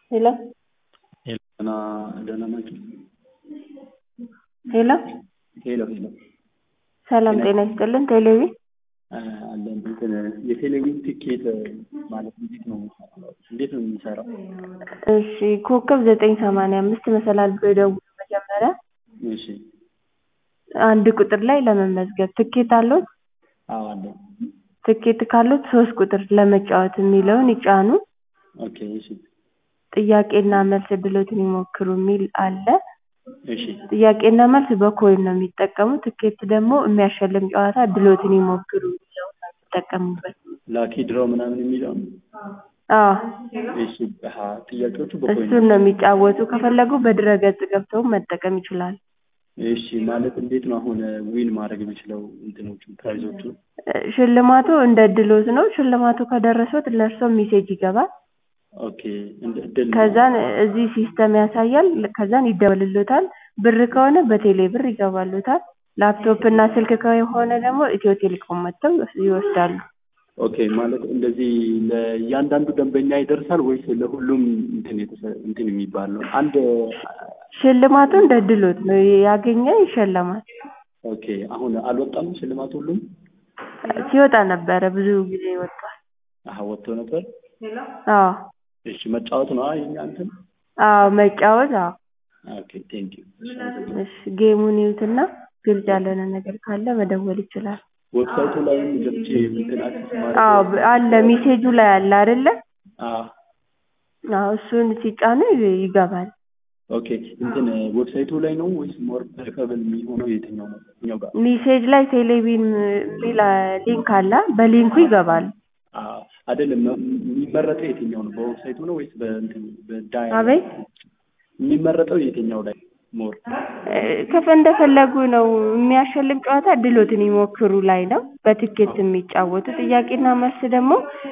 ሄሎ ሄሎ ደህና ናችሁ? ሄሎ ሄሎ ሄሎ ሰላም ጤና ይስጥልን። ቴሌቪ አለን እንትን የቴሌቪዥን ቲኬት ማለት እንዴት ነው እንዴት ነው የሚሰራው? እሺ ኮከብ ዘጠኝ ሰማንያ አምስት መሰላል ብሎ ይደውሉ መጀመሪያ እሺ አንድ ቁጥር ላይ ለመመዝገብ ትኬት አለዎት? አዎ አለን። ትኬት ካሉት ሶስት ቁጥር ለመጫወት የሚለውን ይጫኑ። ኦኬ እሺ ጥያቄና መልስ እድሎትን ይሞክሩ የሚል አለ። እሺ ጥያቄና መልስ በኮይን ነው የሚጠቀሙት። ትኬት ደግሞ የሚያሸልም ጨዋታ እድሎትን ይሞክሩ የሚለውን ነው የሚጠቀሙበት። ላኪ ድራው ምናምን የሚለው ነው? አዎ እሺ አሀ ጥያቄዎቹ በኮይን እሱን ነው የሚጫወቱ። ከፈለጉ በድረ-ገጽ ገብተው መጠቀም ይችላሉ። እሺ ማለት እንዴት ነው አሁን ዊን ማድረግ የምችለው እንትኖቹ ፕራይዞቹ? ሽልማቱ እንደ እድሎት ነው። ሽልማቱ ከደረሶት ለእርሶ ሜሴጅ ይገባል። ኦኬ እንደ እድል ነው። ከዛን እዚህ ሲስተም ያሳያል። ከዛን ይደወልሎታል። ብር ከሆነ በቴሌ ብር ይገባሎታል። ላፕቶፕ እና ስልክ ከሆነ ደግሞ ኢትዮ ቴሌኮም መጥተው ይወስዳሉ። ኦኬ ማለት እንደዚህ ለእያንዳንዱ ደንበኛ ይደርሳል ወይስ ለሁሉም እንትን የተሰ እንትን የሚባል ነው? አንድ ሽልማቱ እንደ እድሎት ነው። ያገኘ ይሸለማል። ኦኬ አሁን አልወጣም ሽልማቱ ሁሉም? ሲወጣ ነበረ ብዙ ጊዜ ወጥቷል። አሀ ወጥቶ ነበር? አዎ እሺ መጫወት ነው የኛ እንትን? አዎ መጫወት አዎ። ኦኬ ቴንኪው። እሺ ጌሙን ይዩትና ግልጽ ያልሆነ ነገር ካለ መደወል ይችላል። ዌብሳይቱ ላይም ገብቼ እንትን አክሰስ ማድረግ አዎ አለ ሜሴጁ ላይ አለ አይደለ? አዎ አዎ እሱን ሲጫኑ ይገባል። ኦኬ እንትን ዌብሳይቱ ላይ ነው ወይስ ሞር ፕሪፈረብል የሚሆነው የትኛው ነው? የትኛው ጋር? ሜሴጅ ላይ ቴሌቪዥን የሚል ሊንክ አለ። በሊንኩ ይገባሉ። አዎ አይደለም የሚመረጠው የትኛው ነው? በዌብሳይቱ ነው ወይስ በእንትን በዳያ አቤት የሚመረጠው የትኛው ላይ ሞር? ከፈ እንደፈለጉ ነው። የሚያሸልም ጨዋታ እድሎትን ይሞክሩ ላይ ነው በትኬት የሚጫወቱ። ጥያቄና መልስ ደግሞ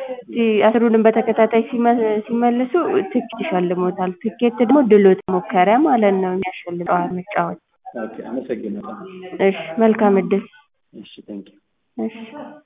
አስሩንም በተከታታይ ሲመልሱ ትኬት ይሸልሞታል። ትኬት ደግሞ ድሎት ሞከሪያ ማለት ነው የሚያሸልም ጨዋታ መጫወት። ኦኬ አመሰግናለሁ። እሺ መልካም እድል። እሺ ቴንኪው። እሺ